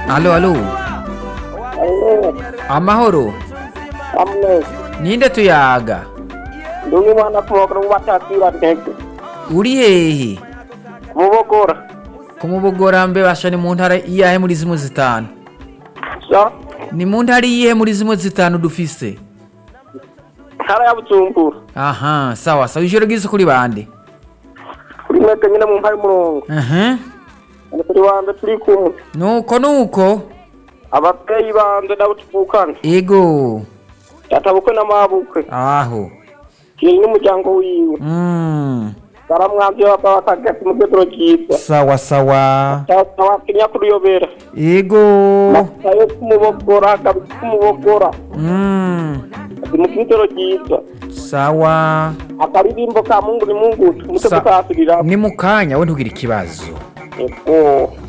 alo alo Alo, amahoro amne. ninde tuyaga Ndungi mwana kumokora mubatatira ntege. uri hehe Mubogora. kumubogora mbe basha ni mu ntara iyahe muri zimwe zitanu So, ni mu ntara iyihe muri zimwe zitanu dufise ntara ya Bujumbura. aha sawa sawa ijoro ryiza kuri bande Kuri mwete nyine mu mpari murongo. aha Ni kuri wande turi kumwe. nuko nuko Ababyeyi banje nabo tuvukana. ego Databukwe n'amabukwe. aho Kiri n'umuryango wiwe. mm. Baramwamvye baba batagati mu rwego rwiza. sawa sawa Tawa kinya kuruyobera. ego Tayo kumubogora, kabisa kumubogora. mm. Ati mu rwego rwiza. sawa Akaririmbo ka Mungu ni Mungu. Umutwe Sa- tukasubira. ni mu kanya we ntugire ikibazo Ego.